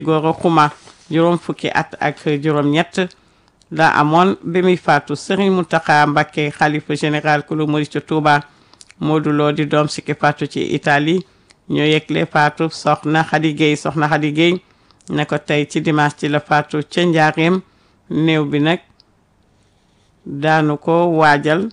Gora Xuma juróom fukki at ak juróom ñett la amoon bi muy faatu Serigne Mountakha Mbacké xalifa général kulu murid ci Touba Modou Lo di doom sikki faatu ci Italie ñoo yegle faatu soxna Khady Gueye soxna Khady Gueye ne ko tey ci dimanche ci la faatu ca njaareem néew bi nag daanu ko waajal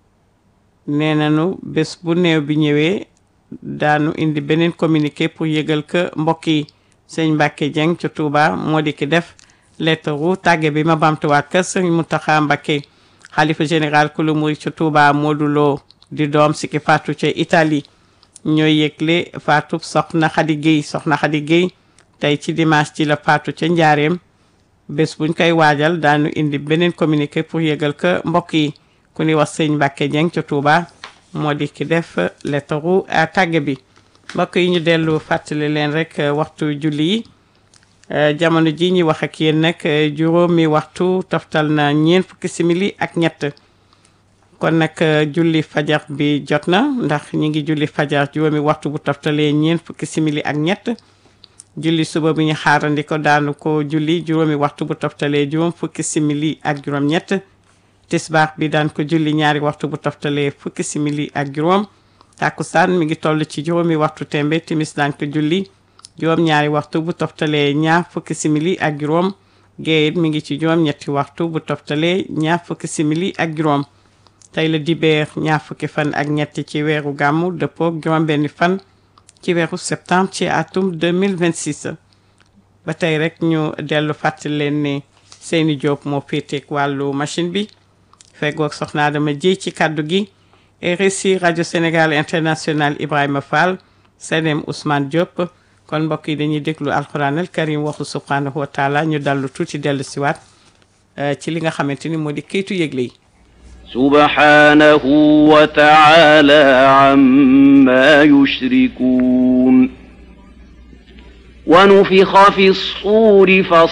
nee nañu bés bu néew bi ñëwee daanu indi beneen communiqué pour yëgal que mbokk yi sëñ Mbacke Dieng ca Touba moo di ki def lettre ru tàgge bi ma bamtuwaat ka sëñ Mountakha Mbacké xalifa général kulu murid ca Touba Modou Lo di doom si ki faatu ca Italie ñooy yëgle faatu soxna Khady Gueye soxna Khady Gueye tey ci dimanche ci la faatu ca njaareem bés buñ koy waajal daanu indi beneen communiqué pour yëgal que mbokk yi ku ni wax sëñ Mbacke Dieng ca Touba moo di ki def lettre ru tàgge bi mbokk yi ñu dellu fàttali leen rek waxtu julli yi jamono ji ñuy wax ak yéen nag juróomi waxtu toftal na ñeent fukki simili ak ñett kon nag julli fajar bi jot na ndax ñi ngi julli fajar juróomi waxtu bu toftalee ñeent fukki simili ak ñett julli suba bi ñu xaarandi ko daanu ko julli juróomi waxtu bu toftalee juróom fukki simili ak juróom ñett tisbaar bi daan ko julli ñaari waxtu bu toftalee fukki simili ak juróom takkusaan mi ngi toll ci juróomi waxtu tembe timis daan ko julli juróom ñaari waxtu bu toftalee ñaar fukki simili ak juróom géeyit mi ngi ci juróom ñetti waxtu bu toftalee ñaar fukki simili ak juróom tey la dibeer ñaar fukki fan ak ñetti ci weeru gàmmu dëppook juróom benni fan ci weeru septembre ci atum 2026 ba tey rek ñu dellu fàttali leen ne Seyni Diop moo féeteek wàllu machine bi feggoog soxna Adama Jéy ci kàddu gi RSI rajo Sénégal international Ibrahima Fall Senem Ousmane Diop kon mbokk yi dañuy déglu alquran al karim waxu subhanahu wa taala ñu dallu tuuti dellu siwaat ci li nga xamante ni moo di kayitu yëgle yi subhanahu wa taala amma yushrikun wa nufixa fi ssuuri fa